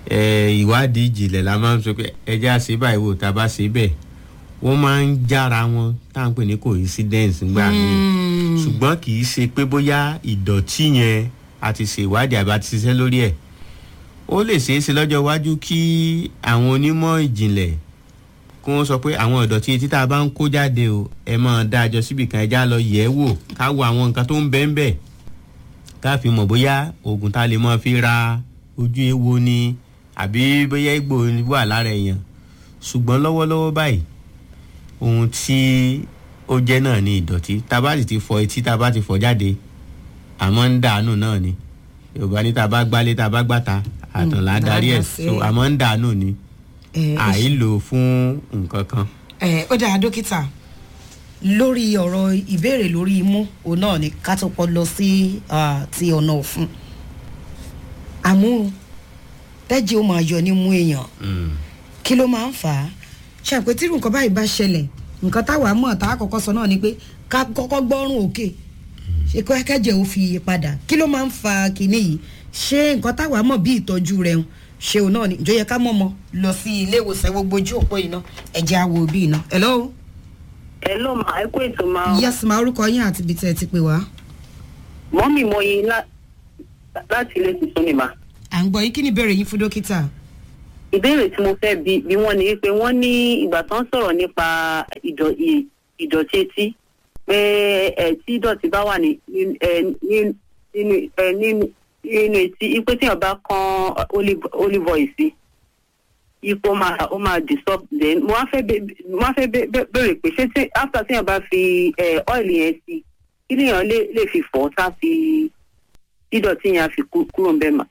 ẹ, ìwádìí ìjìnlẹ̀ la máa ń sọ pé ẹjẹ́ àṣẹ báyìí wò tá a bá ṣe bẹ́ẹ̀ wọ́n máa ń jára wọn tá à ń pè ní coincidence ńgbà míì ṣùgbọ́n kì í ṣe pé bóyá ìdọ̀tí yẹn a ti ṣe ìwádìí àbí a ti ṣiṣẹ́ lórí ẹ̀ ó lè ṣeé ṣe lọ́jọ́ iwájú kí àwọn onímọ̀ ìjìnlẹ̀ kí wọ́n sọ pé àwọn ìdọ̀tí etí tá a bá ń kó jáde o ẹ máa dá àjọ síbì kan ẹja lọ yẹ̀ ẹ́ wò ká wo àwọn nǹkan tó ń bẹ́ẹ̀ bẹ́ẹ̀ ká fi mọ̀ bóyá oògùn tá a lè máa fi ra ojú ewo ni àbí bóyá egbò wà lára èèyàn ṣùgbọ́n lọ́wọ́lọ́wọ́ báyìí ohun tí ó jẹ́ náà ni ìdọ̀tí tá a bá sì ti fọ etí tá a bá ti fọ jáde àmọ́ ń dànù náà ni yorùbá ní tá a bá gbálé tá a bá gbàtà àtànlá darí ẹ̀
dáadáa
so
sí.
àmọ́ ń dànù ni
ẹ, ó
àìlò fún nǹkan kan.
ẹ ó dáa dókítà lórí ọ̀rọ̀ ìbéèrè lórí imú òun náà ni ká tó pọ̀ lọ sí ah, ti ọ̀nà ọ̀fun àmú tẹ́jì ó máa yọ nímú èèyàn
Mm.
kí ló máa ń fà á ṣàpètírù nǹkan báyìí bá ṣẹlẹ̀ nǹkan táwa mọ̀ tá a kọ́kọ́ sọ náà ni pé ká kọ́kọ́ gbọ́rùn òkè ṣe kó kẹ́jẹ̀ ó fi yí padà kí ló máa ń fa kinní yìí ṣé nǹkan táwa mọ̀ bí ìtọ́jú rẹ̀ ń ṣe òun náà ni ìjọ yẹ ká mọ̀ mọ́ lọ sí ilé ìwòsàn gbogbo ojú òpó iná ẹ̀jẹ̀ àwọ̀ òbí iná. hello
ẹ ló máa ẹ kó ètò máa
yes ma orúkọ yín àti ibi tẹ́ ẹ ti pè wá.
mọ́mì mo yin lá- láti ilé tuntun ni mà.
à ń gbọ́ yín kí ni ìbéèrè yín fún dókítà.
ìbéèrè tí mo fẹ́ bi bí wọ́n ní wípé wọ́n ní ìgbà tó ń sọ̀rọ̀ nípa ìdọ̀- ì- ìdọ̀tí etí pé ẹ̀ tí ìdọ̀tí bá wà ní ní- ẹ̀, ní- nínú ẹ̀, nínú nínú etí ipé tí èèyàn bá kan olive olive oil sí ipò ó máa ó máa disturb then mo wá fẹ́ bẹ- mo wá fẹ́ bẹ- bẹ- béèrè pé ṣé tí after tí èèyàn bá fi ẹ̀, oil yẹn sí kí lèèyàn lè lè fi fọ̀ tá fi ìdọ̀tí yẹn á fi kú- kúrò ń bẹ́ẹ̀ mà.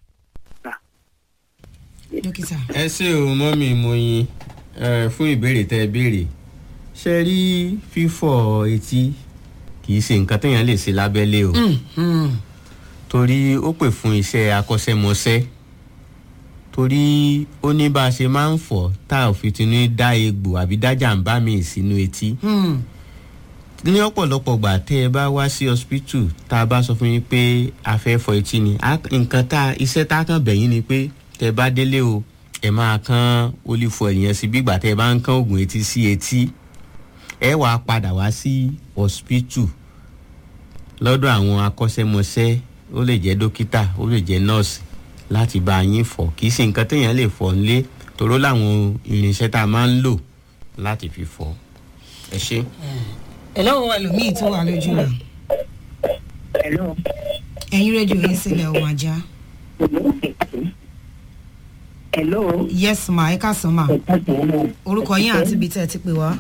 dókítà.
ẹ ṣé o mọ́mì moyin ẹ, fún ìbéèrè tẹ́ ẹ béèrè ṣe rí fífọ̀ etí kì í ṣe nǹkan téèyàn lè ṣe lábẹ́lé o
Mm, mm.
torí ó pè fún iṣẹ́ akọ́ṣẹ́mọṣẹ́ torí ó ní bá a ṣe máa ń fọ̀ tá a ò fi tinú dá egbò àbí dá jàǹbá mi sínú etí
Mm.
ní ọ̀pọ̀lọpọ̀ gbà tẹ́ ẹ bá wá sí hospital tá a bá sọ fún yín pé a fẹ́ fọ etí ni a- nǹkan tá iṣẹ́ tá a kàn bẹ̀yìn ni pé tẹ́ ẹ bá délé o ẹ máa kán olífọ ènìyàn sí bígbà tẹ́ ẹ bá ń kán oògùn etí sí etí ẹ wàá padà wá sí hospital lọ́dọ̀ àwọn akọ́ṣẹ́mọṣẹ́ ó lè jẹ́ dókítà ó lè jẹ́ nọ́ọ̀sì láti bá yín fọ̀ kì í ṣe nǹkan téèyàn lè fọ̀ nílé toró láwọn irinṣẹ́ tá a máa ń lò láti fi fọ̀ ẹ ṣé.
hello ẹlòmíì tó wà lójú rẹ̀
Hello.
ẹ̀yin rédíò yín sílẹ̀ ọmọ ajá.
Hello.
yes ma ẹ káàsán ma orúkọ yín àti ibi tẹ́ ẹ ti pè wá.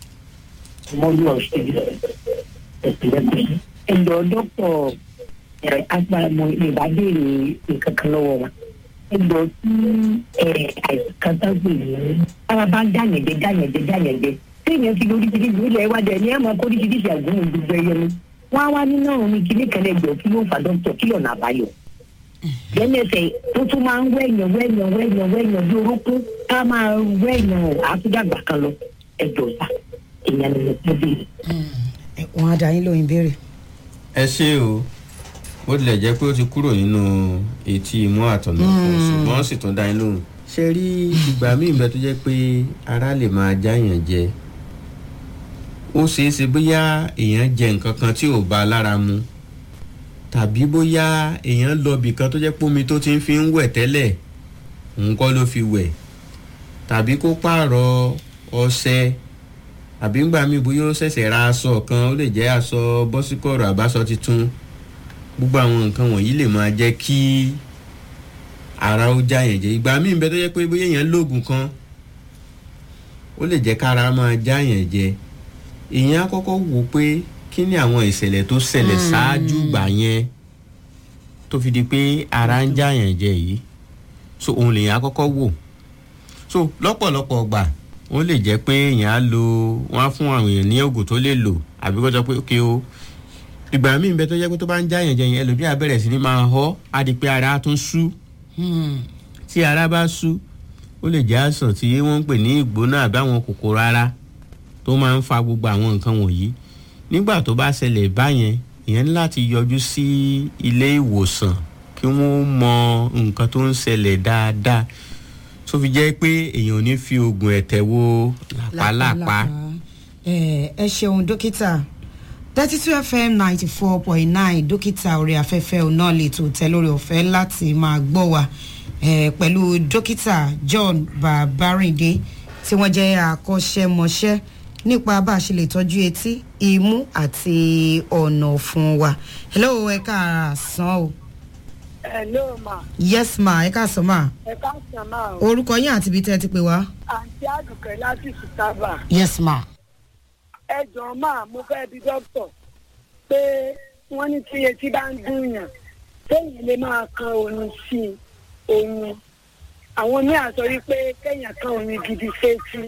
ẹjọ dọkítọ agbára ìbádẹ́rẹ̀ nǹkan kan lọ́wọ́ wa ẹjọ tí àìsàn kan tá gbè ní ara bá ń dàyẹ̀dẹ̀ dàyẹ̀dẹ̀ dàyẹ̀dẹ̀ téèyàn ti lórí títí ìlú ilẹ̀ ìwádìí ẹni ẹ̀ máa kó oríṣiríṣi àgbọ̀n gbogbo ẹyẹ ni wọ́n á wá nínú àwọn omi kíní kan ẹjọ kí ló fà dókítà kí lọ́nà àbáyọ. lẹ́nẹ̀sẹ̀ tó tún máa ń wẹ̀yàn wẹ̀yàn wẹ̀yàn wẹ̀yàn bí orókún ká máa wẹ̀yàn àtúndàgbà kan lọ ẹjọ sá èèyàn ni mo tẹ́ bí.
ẹ, wọn á dá yín lóyún béèrè.
ẹ ṣé o bó tilẹ̀ jẹ́ pé ó ti kúrò nínú etí imú àtọ̀nà ọ̀fun ṣùgbọ́n ó sì tún dá yín lóhùn. ṣe rí ìgbà míì bẹ tó jẹ́ pé ara lè máa jáyàn jẹ ó ṣeé ṣe bóyá èèyàn jẹ nǹkan kan tí ò bá a lára mu tàbí bóyá èèyàn lọ bì kan tó jẹ́ pé omi tó ti ń fi ń wẹ̀ tẹ́lẹ̀ òun kọ́ ló fi wẹ̀ tàbí kó pààrọ̀ ọṣẹ àbí ńgbà míì bóyá ó ṣẹ̀ṣẹ̀ ra aṣọ kan ó lè jẹ́ aṣọ bọ́síkọ̀rọ̀ àbáṣọ tuntun gbogbo àwọn nǹkan wọ̀nyí lè máa jẹ́ kí ara ó já yẹn jẹ ìgbà míì bẹ́ẹ̀ tó jẹ́ pé bóyá èèyàn lóògùn kan ó lè jẹ́ kára máa já yẹn jẹ èèyàn á kọ́kọ́ wò pé kí ni àwọn ìṣẹ̀lẹ̀ tó ṣẹlẹ̀ ṣáájú gbà yẹn tó fi di pé ara ń já yẹn jẹ yìí so òun lèèyàn á kọ́kọ́ wò so lọ́pọ̀lọpọ̀ gbà ó lè jẹ́ pé èèyàn á lo wọ́n á fún àwọn èèyàn ní oògùn tó lè lò àbí kó sọ pé ok o ìgbà míì bẹ tó jẹ́ pé tó bá ń já yẹn jẹ yẹn ẹlòmíà bẹ̀rẹ̀ sí ni máa họ́ á di pé ara á tún sú tí ara bá sú ó lè jẹ́ àìsàn tí wọ́n ń pè ní ìgbóná àbí àwọn kòkòrò ara tó máa ń fa gbogbo àwọn nǹkan wọ̀nyí nígbà tó bá ṣẹlẹ̀ báyẹn ìyẹn ní láti yọjú sí ilé ìwòsàn kí wọ́n mọ nǹkan tó ń ṣẹlẹ̀ dáadáa tó fi jẹ́ pé èèyàn ò ní fi oògùn ẹ̀tẹ̀ wo làpálàpá.
ẹ ẹ ṣeun dókítà thirty two fm ninety four point nine dókítà orí afẹ́fẹ́ ọ̀nà lè tó tẹ lórí ọ̀fẹ́ láti máa gbọ́ wa eh, pẹ̀lú dókítà john babarinde tí wọ́n jẹ́ akọ́ṣẹ́mọṣẹ́ nípa bá a ṣe lè tọ́jú etí imú àti ọ̀nà ọ̀fun wa hello ẹ káàsán o
Hello ma,
yes ma ẹ káàsán ma
ẹ káàsán máa o.
orúkọ yín àti ibi tẹ́ ẹ ti pè wá
Àǹtí Àdùkẹ́ láti Sùtábà.
yes ma
Ẹ jọ̀ọ́ máa mo fẹ́ bí dókítà pé wọ́n ní tí etí bá ń dùnyàn téèyàn lè máa kan oyin sí i oyin. Àwọn míì á sọ wípé kéèyàn kan oyin gidi sétí.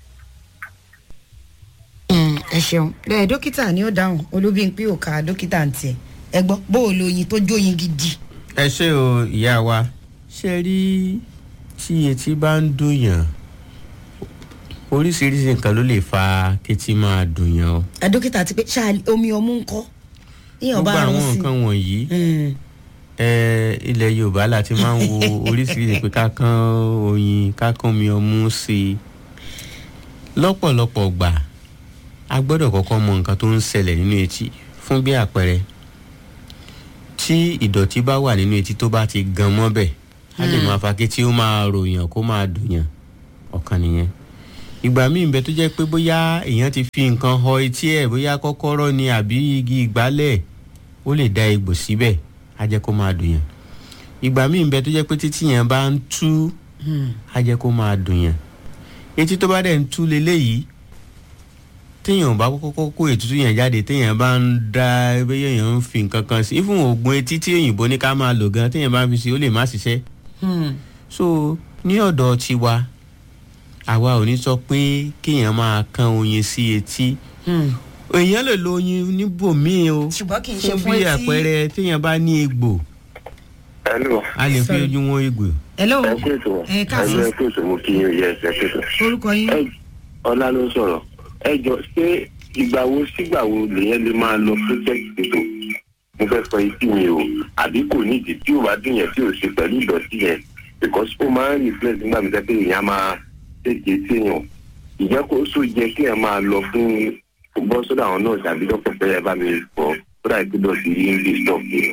Mm, ẹ ṣeun ẹ dókítà ni ó dáhùn olúbíńpé òkà dókítà ń tiẹ̀ ẹ gbọ́ bó o lo oyin tó jóyin gidi.
ẹ ṣé o ìyá wa ṣe rí tí etí bá ń dùnyàn oríṣiríṣi nǹkan ló lè fa kétí máa dùnyàn o.
ẹ dókítà ti pé ṣáà omi ọmú ń kọ́ yíyan
gbogbo
bá rán
àwọn
sí
nǹkan wọ̀nyí
i.
ẹ ilẹ̀ yorùbá la ti máa ń wo oríṣiríṣi pé ká kán oyin ká kán omi ọmú sí i lọ́pọ̀lọpọ̀ gbà a gbọ́dọ̀ kọ́kọ́ mọ nǹkan tó ń ṣẹlẹ̀ nínú etí fún bí àpẹẹrẹ tí ìdọ̀tí bá wà nínú etí tó bá ti gan mọ́bẹ̀ á lè máa fa kí tí ó máa ròyàn kó máa dùnyàn ọ̀kan nìyẹn ìgbà míì ń bẹ tó jẹ́ pé bóyá èèyàn ti fi nǹkan họ etí ẹ̀ bóyá kọ́kọ́rọ́ ni àbí igi ìgbálẹ̀ ó lè da egbò síbẹ̀ á jẹ́ kó máa dùnyàn ìgbà míì ń bẹ tó jẹ́ pé títí yẹn bá ń tú á jẹ́ kó máa dùnyàn etí tó bá dẹ̀ ń tú leléyìí téèyàn bá kọ́kọ́ kó ètútù yẹn jáde téèyàn bá ń da bóyá èèyàn ń fi nǹkan kan sí ìfún oògùn etí tí òyìnbó ní ká máa lò gan téèyàn bá ń fi sí ó lè má ṣiṣẹ́ so ní ọ̀dọ̀ tiwa àwa ò ní sọ pé kéèyàn máa kán oyin sí etí èèyàn lè lo oyin níbòmíì o
ṣùgbọ́n kì í ṣe
fún
fún
bí
etí.
àpẹẹrẹ téèyàn bá ní egbò
Hello.
a lè fi
Sorry.
ojú wọn egbò.
hello
ẹ kú ètò
ẹ káàsán
ẹ kú ètò mo kí yín yẹ ẹ kú ètò.
orúkọ yín.
ẹ ọlá ló ń sọ̀rọ̀ ẹ jọ ṣé ìgbà wo sígbà wo lèyẹn lè máa lọ project ètò mo fẹ́ sọ etí mi o àbí kò nídìí tí ò bá dùn yẹn tí ò ṣe pẹ̀lú ìdọ̀tí yẹn because ó máa ń reflect nígbà mi sẹ́pẹ́ èèyàn máa tètè tí èèyàn ìjẹ́ kó so jẹ kí ẹ máa lọ fún bọ́ sódà àwọn náà tàbí dọ́kọ̀ pé ẹ bá mi fọ́ sódà ìpínlẹ̀ sí english talk yìí.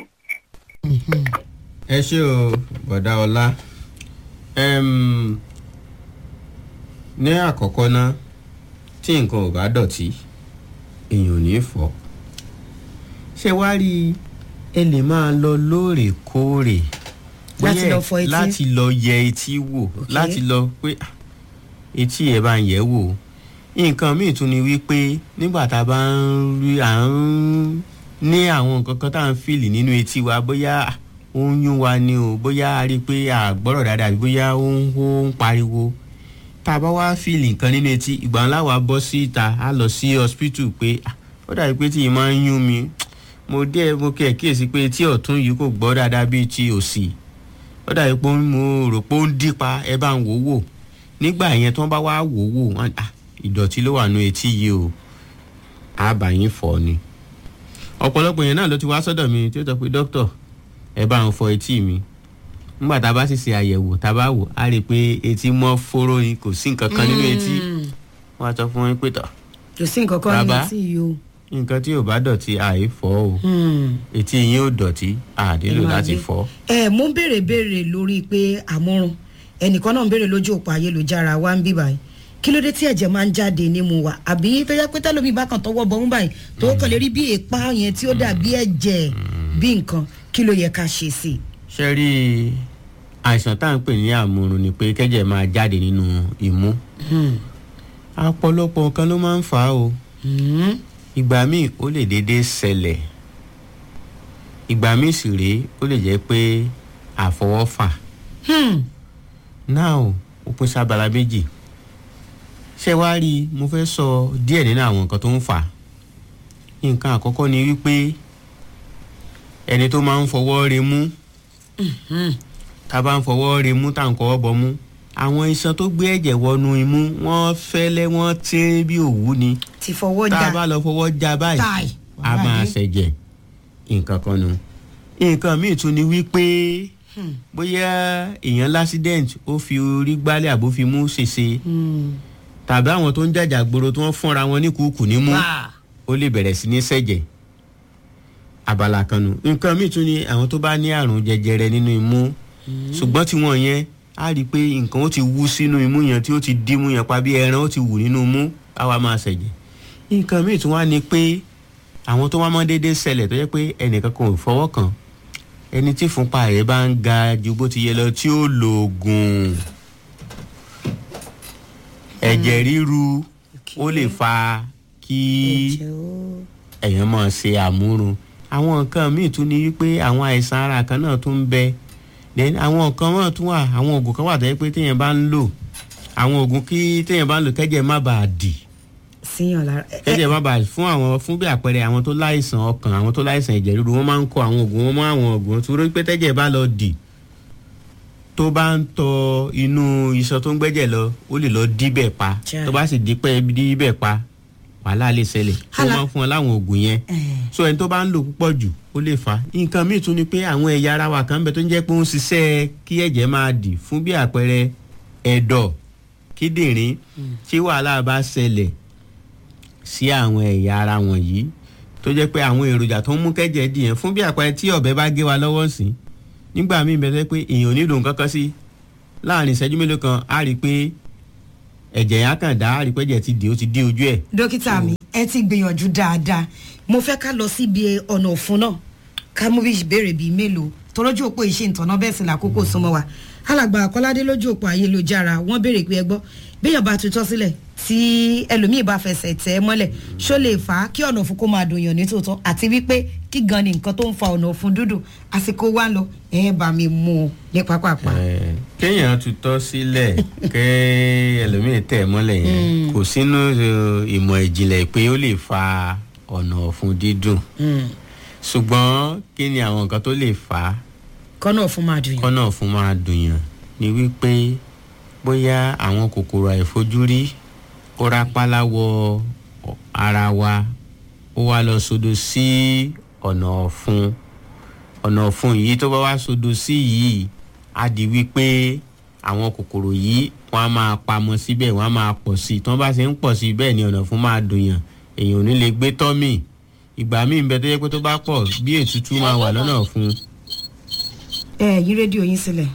ẹ ṣé o bọ̀dá ọlá Em, ní àkọ́kọ́ ná tí nǹkan ò bá dọ̀tí èèyàn ò ní fọ̀ ṣé wá rí i, ẹ lè máa lọ lóòrèkóòrè
Láti
bóyá
lọ fọ etí?
láti lọ yẹ etí wò láti lọ pé "Ah, etí ẹ bá ń yẹ̀ wò nǹkan míì tún ni wípé nígbà tá a bá ń rí à ń ní àwọn nǹkan kan tá à ń fìlì nínú etí wa bóyá ah, ó ń yún wa ni o bóyá a rí i pé àgbọ̀rọ̀ dáadáa àbí bóyá ó ń hó ń pariwo tá a bá wá fìlì nǹkan nínú etí ìgbà ńlá wa bọ́ sí ìta á lọ sí hospital pé "Ah, ó dàbí pé tí ì máa ń yún mi mo dé mo kí ẹ kíyèsí pé etí ọ̀tún yìí kò gbọ́ dáadáa bíi ti òsì ó dàbí pé mo rò pé ó ń dípa ẹ bá ń wò wò nígbà yẹn tí wọ́n bá wá wò wò wọ́n ah ìdọ̀tí ló wà nù etí yìí o àbá yín fọ́ ni ọ̀pọ̀lọpọ̀ yẹn náà ló ti wá sọ́dọ̀ mi tí ó sọ pé dókítà ẹ bá ń fọ etí mi nígbà tá a bá sì ṣe àyẹ̀wò tá a bá wò á rí i pé etí mọ́ fóró ni kò sí nǹkan kan nínú etí wọ́n á sọ fún yín pé tọ̀
kò sí nǹkan kan ní
Bàbá.
etí yìí o.
nǹkan tí ò bá dọ̀tí àìfọ́ o etí yín ò dọ̀tí àdélò
Ẹ máa
láti
gbé.
fọ́.
ẹ mú béèrè béèrè lórí pé àmúrun ẹnìkan náà ń béèrè lójú òpó ayélujára wa ń bí báyìí kí ló dé tí ẹ̀jẹ̀ máa ń jáde nímú wa àbí tó yẹ pé tẹ́lómi bá kàn tọwọ́ bọ̀ ń báyìí tó kàn lè rí bí èèpá yẹn tí ó dàbí ẹ̀jẹ̀ bí nǹkan kí ló yẹ ká ṣe sí i.
ṣe rí àìsàn tá à ń pè ní àmúrun ni pé kẹ́jẹ̀ máa jáde nínú imú ọ̀pọ̀lọpọ̀ nǹkan ló máa ń fà á o ìgbà míì ó lè déédéé ṣẹlẹ̀ ìgbà míì sì rèé ó lè jẹ́ pé àfọwọ́fà náà ó pín sábàlá méjì ṣé wàá rí i mo fẹ́ sọ díẹ̀ nínú àwọn nǹkan tó ń fà á nǹkan àkọ́kọ́ ni wípé ẹni tó máa ń fọwọ́ re mú tá a bá ń fọwọ́ re mú tá à ń kọ́wọ́ bọ mú àwọn iṣan tó gbé ẹ̀jẹ̀ wọnú imú wọ́n fẹ́lẹ́ wọ́n tẹ́ bí òwú ni
ti fọwọ́
tá
já
a bá lọ fọwọ́ já báyìí
táì
a máa ṣẹ̀jẹ̀ nǹkan kan nu nǹkan míì tún ni wípé bóyá èèyàn lásídẹ̀ǹt ó fi orí gbálẹ̀ àbó fi mú ṣèṣe tàbí àwọn tó ń jàjà gbòòrò tí wọ́n fúnra wọn ní kúkú ní mú
wá
ó lè bẹ̀rẹ̀ sí ní sẹ̀jẹ̀ abala kan nu nǹkan míì tún ni àwọn tó bá ní àrùn jẹjẹrẹ nínú imú ṣùgbọ́n tí wọ́n yẹn á rí i pé nǹkan ó ti wú sínú imú yẹn tí ó ti dímú yẹn pa bí ẹran ó ti wù nínú imú á wá máa sẹ̀jẹ̀ nǹkan míì tún wá ni pé àwọn tó wá mọ́ déédéé ṣẹlẹ̀ tó yẹ pé ẹnìkan kan ò fọwọ́ kàn ẹni tí fúnpa rẹ̀ bá ń ga ju bó ti yẹ lọ tí ó lo oògùn ẹ̀jẹ̀ ríru ó lè fa kí
ẹ̀jẹ̀ ó
èèyàn máa ṣe àmúrun àwọn nǹkan míì tún ní wípé àwọn àìsàn ara kan náà tún ń bẹ then àwọn nǹkan wọn tún wà àwọn oògùn kan wà tó yẹ pé téèyàn bá ń lò àwọn oògùn kí téèyàn bá ń lò kẹ́jẹ̀ má bàa dì
síyàn lára ẹ- ẹ-
kẹ́jẹ̀ má bàa fún àwọn fún bí àpẹẹrẹ àwọn tó láìsàn ọkàn àwọn tó láìsàn ẹ̀jẹ̀ ríru wọ́n máa ń kọ àwọn oògùn wọn mọ́ àwọn oògùn tó rí pé tẹ́jẹ̀ bá lọ dì tó bá ń tọ inú iṣan tó ń gbẹ́jẹ̀ lọ ó lè lọ díbẹ̀ pa
Chai.
tó bá sì dípẹ́ díbẹ̀ pa wàhálà lè ṣẹlẹ̀ tó
Hala-
máa ń fún ọ láwọn oògùn yẹn
ẹ,
so ẹni tó bá ń lò púpọ̀ jù ó lè fà á nǹkan míì tún ni pé àwọn ẹ̀yà ara wa kan ń bẹ tó ń jẹ́ pé ó ń ṣiṣẹ́ kí ẹ̀jẹ̀ máa dì fún bí àpẹẹrẹ ẹ̀dọ̀ kíndìnrín tí wàhálà bá ṣẹlẹ̀ sí àwọn ẹ̀yà ara wọ̀nyí tó jẹ́ pé àwọn èròjà tó ń mú kẹ́jẹ̀ dì yẹn fún bí àpẹẹrẹ tí ọ̀bẹ bá gé wa lọ́wọ́ sí nígbà míì bẹ́ẹ̀ pé èèyàn ò nílò nǹkan kan sí láàrin ìṣẹ́jú mélòó kan á rí i pé ẹ̀jẹ̀ yẹn á kàn dá á rí i pé ẹ̀jẹ̀ ti dì ó ti dé ojú ẹ̀
dókítà mi ẹ ti gbìyànjú dáadáa mo fẹ́ ká lọ síbi ọ̀nà òfun náà ká mú bí ìbéèrè bíi mélòó tọ́lọ́jú òpó ìṣe ìtọ́nà bẹ́ẹ̀ sì làkókò súnmọ́ wa alàgbà àkọ́ládé lójú òpó ayélujára wọ́n béèrè pé ẹ gbọ́ béèyàn bá tutọ́ sílẹ̀ tí ẹlòmíì bá fẹsẹ̀ tẹ̀ ẹ́ mọ́lẹ̀ ṣó lè fà á kí ọ̀nà òfun kó máa dùn yàn ní tòótọ́ àti wípé kí gan ni nǹkan tó ń fa ọ̀nà òfun dúdùn àsìkò wa ń lọ ẹ bá mi mú un ní pápápá.
Eh, kéèyàn tutọ́ sílẹ̀ kẹ́ ẹlòmíì tẹ̀ mọ́lẹ̀ yẹn kò sínú eh, ìmọ̀ ìjìnlẹ̀ pé ó lè fa ọ̀nà ọ̀fun dídùn ṣùgbọ́n kí ni àwọn nǹkan tó lè fà á
kọ́nà òfun máa dùn yàn.
kọ́nà ọ̀fun máa dùn yàn ni wípé bóyá àwọn kòkòrò àìfojúrí ó rápálá wọ ara wa ó wá lọ sodo sí ọ̀nà ọ̀fun ọ̀nà ọ̀fun yìí tó bá wá sodo sí yìí á di wípé àwọn kòkòrò yìí wọ́n á máa pamọ́ síbẹ̀ wọ́n á máa pọ̀ sí i tí wọ́n bá ṣe ń pọ̀ sí i bẹ́ẹ̀ ni ọ̀nà ọ̀fun máa dùn yàn èèyàn ò ní lè gbé tọ́mì ìgbà míì ń bẹ tó yẹ pé tó bá pọ̀ bí ètútú máa wà lọ́nà ọ̀fun
ẹ yí rédíò yín sílẹ̀.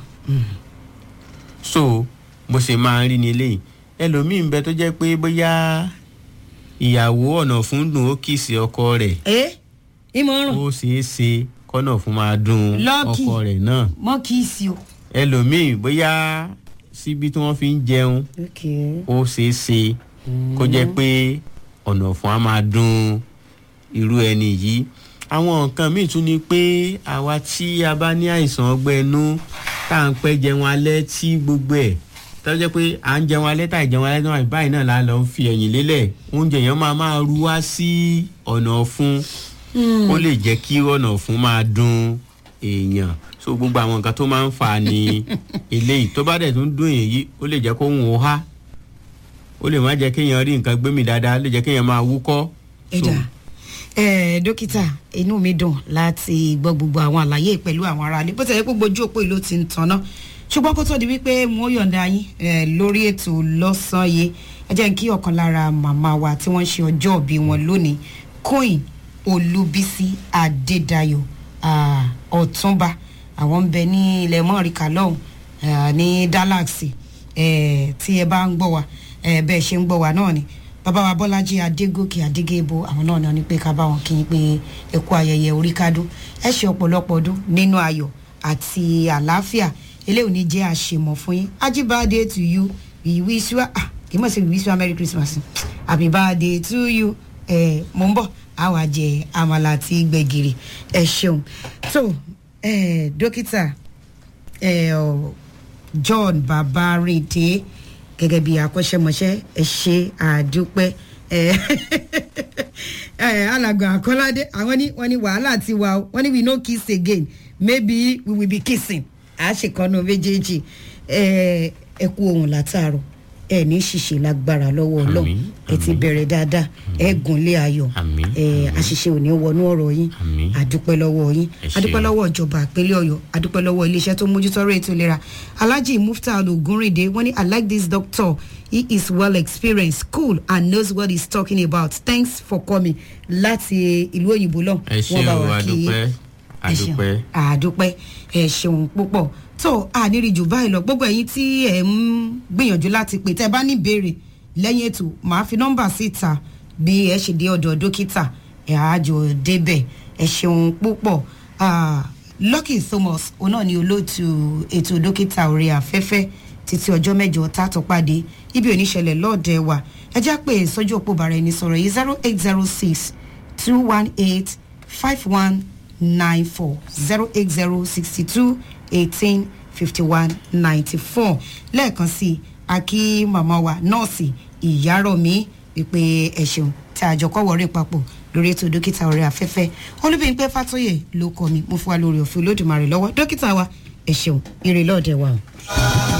so bó ṣe máa ń rí ni eléyìí ẹlòmíín bẹ tó jẹ́ pé bóyá ìyàwó ọ̀nà fún dùn ó kìsì ọkọ rẹ̀
ẹ ìmọ̀ ọ̀rùn
ó ṣeé ṣe kọ́nà fún máa dùn
Lucky.
ọkọ rẹ̀ náà
mọ́ kì í sí o.
ẹlòmíín bóyá síbi tí wọ́n fi ń jẹun ó ṣeé ṣe kó jẹ́ pé ọ̀nà fún á máa dùn irú ẹni yìí àwọn nǹkan míì tún ni pé àwa tí a bá ní àìsàn ọgbẹ́ inú tá à ń pẹ́ jẹun alẹ́ tí gbogbo ẹ̀ tó jẹ́ pé à ń jẹun alẹ́ tá à jẹun alẹ́ náà báyìí náà la lọ ń fi ẹ̀yìn lélẹ̀ oúnjẹ yẹn máa máa ru wá sí ọ̀nà ọ̀fun ó lè jẹ́ kí ọ̀nà ọ̀fun máa dùn èèyàn so gbogbo àwọn nǹkan tó máa ń fà á ní eléyìí tó bá dẹ̀ tún dùn èyí ó lè jẹ́ kó ń wò há ó lè má jẹ́ kéèyàn rí nǹkan gbémì dáadáa ó lè jẹ́ kéèyàn máa wúkọ́.
ẹ̀dá ẹ̀ dókítà inú mi dùn láti gbọ́ gbogbo àwọn àlàyé pẹ̀lú àwọn aráàlú bó ti yẹ kó gbojú òpó ìlú ti ń tanná ṣùgbọ́n kó tó di wípé mo yọ̀ǹda yín eh, lórí ètò lọ́sàn-án yìí ẹ jẹ́ kí ọ̀kan lára màmá wa tí wọ́n ń ṣe ọjọ́ òbí wọn lónìí queen olúbísí adédayọ̀ ah, ọ̀túnba àwọn ń bẹ ní ilẹ̀ mọ́ríkà lọ́hùn ah, ní dalax eh, tí ẹ bá ń gbọ́ wa eh, bẹ́ẹ̀ ṣe ń gbọ́ wa náà ni bàbá wa bọ́lájí adégòkè adégébo àwọn náà náà ní pé ká bá wọn kí n pé ẹ kú ayẹyẹ orí kádùn ẹ ṣe ọ̀pọ̀lọpọ̀ ọdún nínú ayọ̀ àti àlàáfíà eléyìí ò ní jẹ́ àṣemọ̀ fún yín happy birthday to you we wish you ah kì í mọ̀ sí we wish you a merry christmas happy birthday to you ẹ mò ń bọ̀ á wàá jẹ àmàlà àti gbẹ̀gìrì ẹ ṣeun tó ẹ dókítà ẹ ọ john babarinde gẹ́gẹ́ bí akọ́ṣẹ́mọṣẹ́ ẹ ṣe àdúpẹ́ ẹ ẹ alàgbà àkọ́ládé àwọn ní wọ́n ní wàhálà ti wà ó wọ́n ní we no kiss again maybe we will be kissing à á ṣèkọ́nù méjèèjì ẹ ẹ kú ohun látàárọ̀ ẹ ní ṣìṣe lágbára lọ́wọ́ ọlọ́run
Àmín,
ẹ ti
àmín.
bẹ̀rẹ̀ dáadáa ẹ gùnlé ayọ̀
Àmín,
ẹ
àmín.
àṣìṣe ò ní wọnú ọ̀rọ̀ yín
Àmín.
àdúpẹ́ lọ́wọ́ yín
Ẹ ṣé.
àdúpẹ́ lọ́wọ́ ìjọba ìpínlẹ̀ ọ̀yọ́ àdúpẹ́ lọ́wọ́ iléeṣẹ́ tó mójútọ́rọ̀ ètò ìlera alhaji mufta ogunrinde wọ́n ní i like this doctor he is well experienced cool and knows what he's talking about thanks for coming láti ìlú òyìnbó lọ
ẹ ṣe o àdúpẹ́ àdúpẹ́
àdúpẹ́ ẹ ṣeun púpọ̀ tó àníríjù báyìí lọ gbogbo ẹ̀yin tí ẹ̀ ń gbìyànjú láti pè tẹ́ ẹ bá ní ìbéèrè lẹ́yìn ètò màá fi nọ́mbà síta bí ẹ ṣe dé ọ̀dọ̀ dókítà ẹ̀ àjò débẹ̀ ẹ ṣeun púpọ̀ Ah, lucky thomas òun náà ni olóòtú ètò dókítà orí afẹ́fẹ́ títí ọjọ́ mẹ́jọ tá a tó pàdé ibi oníṣẹ̀lẹ̀ lọ́ọ̀dẹ̀ wa ẹ já pé sọ́jú òpó bàrà ẹni sọ̀rọ̀ yìí zero eight zero six two one eight five one nine four zero eight zero sixty two eighteen fifty one ninety four lẹ́ẹ̀kan sí i akí màmá wa nọ́ọ̀sì ìyárọ̀mí wípé ẹ ṣeun tí àjọ kọ́wọ́rẹ́ papọ̀ lórí ètò dókítà ọ̀rẹ́ afẹ́fẹ́ olúbíyìnpẹ́ fàtóyè ló kọ́ mi mo fún wa lórí òfin olódùmarè lọ́wọ́ dókítà wa ẹ ṣeun ire lọ́ọ̀dẹ̀ wa o.